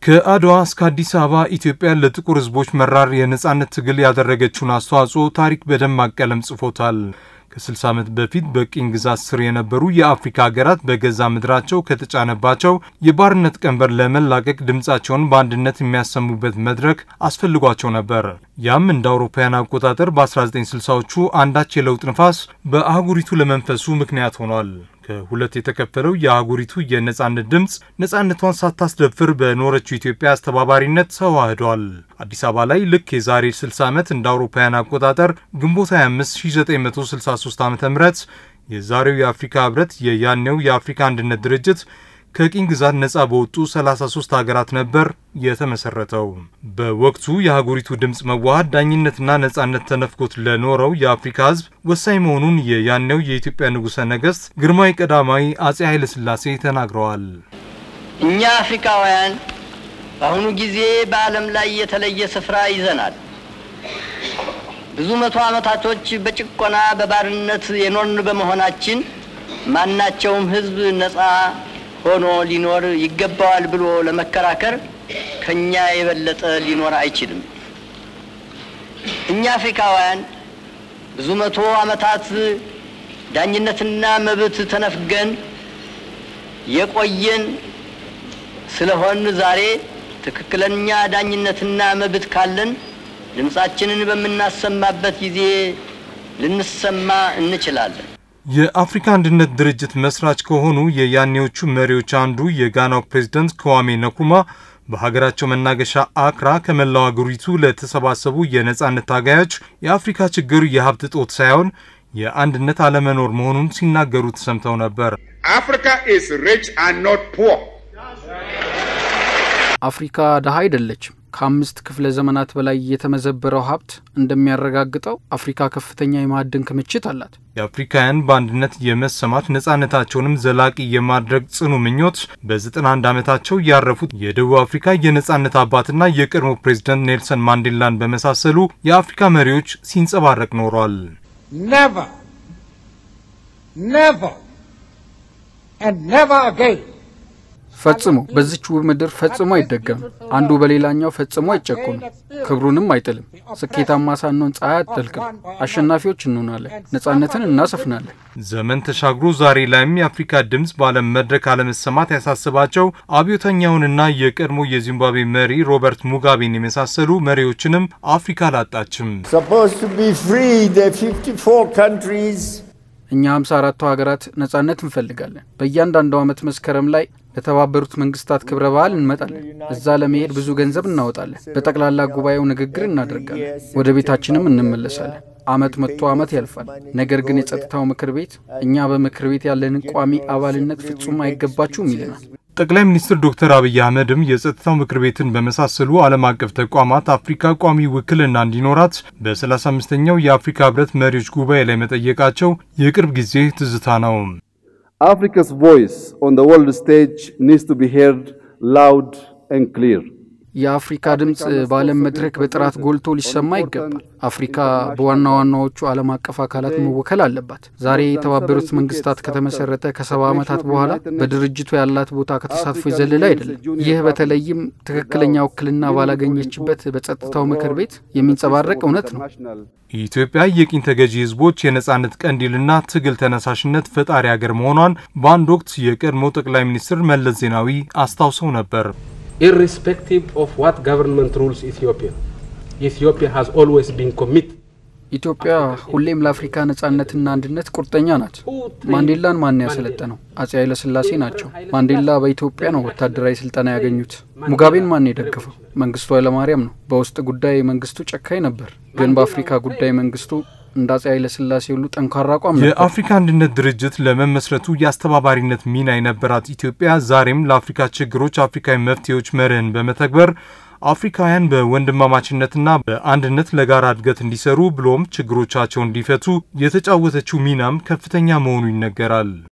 ከአድዋ እስከ አዲስ አበባ ኢትዮጵያ ለጥቁር ሕዝቦች መራር የነጻነት ትግል ያደረገችውን አስተዋጽኦ ታሪክ በደማቅ ቀለም ጽፎታል። ከ60 ዓመት በፊት በቅኝ ግዛት ስር የነበሩ የአፍሪካ ሀገራት በገዛ ምድራቸው ከተጫነባቸው የባርነት ቀንበር ለመላቀቅ ድምፃቸውን በአንድነት የሚያሰሙበት መድረክ አስፈልጓቸው ነበር። ያም እንደ አውሮፓውያን አቆጣጠር በ1960ዎቹ አንዳች የለውጥ ንፋስ በአህጉሪቱ ለመንፈሱ ምክንያት ሆኗል። ከሁለት የተከፈለው የአህጉሪቱ የነጻነት ድምፅ ነጻነቷን ሳታስደፍር በኖረችው ኢትዮጵያ አስተባባሪነት ተዋህዷል። አዲስ አበባ ላይ ልክ የዛሬ 60 ዓመት እንደ አውሮፓውያን አቆጣጠር ግንቦት 25 1963 ዓ ም የዛሬው የአፍሪካ ህብረት የያኔው የአፍሪካ አንድነት ድርጅት ከቅኝ ግዛት ነጻ በወጡ 33 ሀገራት ነበር የተመሰረተው። በወቅቱ የአህጉሪቱ ድምፅ መዋሃድ ዳኝነትና ነጻነት ተነፍጎት ለኖረው የአፍሪካ ህዝብ ወሳኝ መሆኑን የያኔው የኢትዮጵያ ንጉሠ ነገሥት ግርማዊ ቀዳማዊ አጼ ኃይለ ሥላሴ ተናግረዋል። እኛ አፍሪካውያን በአሁኑ ጊዜ በዓለም ላይ የተለየ ስፍራ ይዘናል። ብዙ መቶ ዓመታቶች በጭቆና በባርነት የኖርን በመሆናችን ማናቸውም ህዝብ ነጻ ሆኖ ሊኖር ይገባዋል ብሎ ለመከራከር ከኛ የበለጠ ሊኖር አይችልም። እኛ አፍሪካውያን ብዙ መቶ ዓመታት ዳኝነትና መብት ተነፍገን የቆየን ስለሆን ዛሬ ትክክለኛ ዳኝነትና መብት ካለን ድምፃችንን በምናሰማበት ጊዜ ልንሰማ እንችላለን። የአፍሪካ አንድነት ድርጅት መስራች ከሆኑ የያኔዎቹ መሪዎች አንዱ የጋናው ፕሬዝደንት ከዋሜ ነኩማ በሀገራቸው መናገሻ አክራ ከመላው አገሪቱ ለተሰባሰቡ የነጻነት ታጋዮች የአፍሪካ ችግር የሀብት እጦት ሳይሆን የአንድነት አለመኖር መሆኑን ሲናገሩ ተሰምተው ነበር። አፍሪካ ድሃ አይደለችም። ከአምስት ክፍለ ዘመናት በላይ የተመዘበረው ሀብት እንደሚያረጋግጠው አፍሪካ ከፍተኛ የማዕድን ክምችት አላት። የአፍሪካውያን በአንድነት የመሰማት ነጻነታቸውንም ዘላቂ የማድረግ ጽኑ ምኞት በ91 ዓመታቸው ያረፉት የደቡብ አፍሪካ የነጻነት አባትና የቀድሞ ፕሬዝደንት ኔልሰን ማንዴላን በመሳሰሉ የአፍሪካ መሪዎች ሲንጸባረቅ ኖሯል። never, never, and never again ፈጽሞ በዚች ውብ ምድር ፈጽሞ አይደገምም። አንዱ በሌላኛው ፈጽሞ አይጨቁንም፣ ክብሩንም አይጥልም። ስኬታማ ሳንሆን ፀሐይ አትጠልቅም። አሸናፊዎች እንሆናለን፣ ነጻነትን እናሰፍናለን። ዘመን ተሻግሮ ዛሬ ላይም የአፍሪካ ድምፅ በዓለም መድረክ አለመሰማት ያሳስባቸው አብዮተኛውንና የቀድሞ የዚምባብዌ መሪ ሮበርት ሙጋቤን የመሳሰሉ መሪዎችንም አፍሪካ አላጣችም። እኛ ሃምሳ አራቱ ሀገራት ነጻነት እንፈልጋለን። በእያንዳንዱ ዓመት መስከረም ላይ ለተባበሩት መንግስታት ክብረ በዓል እንመጣለን። እዛ ለመሄድ ብዙ ገንዘብ እናወጣለን። በጠቅላላ ጉባኤው ንግግር እናደርጋለን። ወደ ቤታችንም እንመለሳለን። አመት መጥቶ አመት ያልፋል። ነገር ግን የጸጥታው ምክር ቤት እኛ በምክር ቤት ያለንን ቋሚ አባልነት ፍጹም አይገባችሁም ይለናል። ጠቅላይ ሚኒስትር ዶክተር አብይ አህመድም የጸጥታው ምክር ቤትን በመሳሰሉ ዓለም አቀፍ ተቋማት አፍሪካ ቋሚ ውክልና እንዲኖራት በ35ኛው የአፍሪካ ህብረት መሪዎች ጉባኤ ላይ መጠየቃቸው የቅርብ ጊዜ ትዝታ ነው። Africa's voice on the world stage needs to be heard loud and clear. የአፍሪካ ድምፅ በዓለም መድረክ በጥራት ጎልቶ ሊሰማ ይገባል። አፍሪካ በዋና ዋናዎቹ ዓለም አቀፍ አካላት መወከል አለባት። ዛሬ የተባበሩት መንግስታት ከተመሰረተ ከሰባ ዓመታት በኋላ በድርጅቱ ያላት ቦታ ከተሳትፎ የዘለለ አይደለም። ይህ በተለይም ትክክለኛ ውክልና ባላገኘችበት በጸጥታው ምክር ቤት የሚንጸባረቅ እውነት ነው። ኢትዮጵያ የቅኝ ተገዢ ህዝቦች የነጻነት ቀንዲልና ትግል ተነሳሽነት ፈጣሪ ሀገር መሆኗን በአንድ ወቅት የቀድሞ ጠቅላይ ሚኒስትር መለስ ዜናዊ አስታውሰው ነበር። irrespective of what government rules Ethiopia. Ethiopia has always been committed. ኢትዮጵያ ሁሌም ለአፍሪካ ነጻነትና አንድነት ቁርጠኛ ናት። ማንዴላን ማን ያሰለጠነው? አጼ ኃይለ ሥላሴ ናቸው። ማንዴላ በኢትዮጵያ ነው ወታደራዊ ስልጠና ያገኙት። ሙጋቤን ማን የደገፈው? መንግስቱ ኃይለማርያም ነው። በውስጥ ጉዳይ መንግስቱ ጨካኝ ነበር፣ ግን በአፍሪካ ጉዳይ መንግስቱ እንደ አጼ ኃይለ ሥላሴ ሁሉ ጠንካራ አቋም ነበር። የአፍሪካ አንድነት ድርጅት ለመመስረቱ የአስተባባሪነት ሚና የነበራት ኢትዮጵያ ዛሬም ለአፍሪካ ችግሮች አፍሪካዊ መፍትሄዎች መርህን በመተግበር አፍሪካውያን በወንድማማችነትና በአንድነት ለጋራ እድገት እንዲሰሩ ብሎም ችግሮቻቸውን እንዲፈቱ የተጫወተችው ሚናም ከፍተኛ መሆኑ ይነገራል።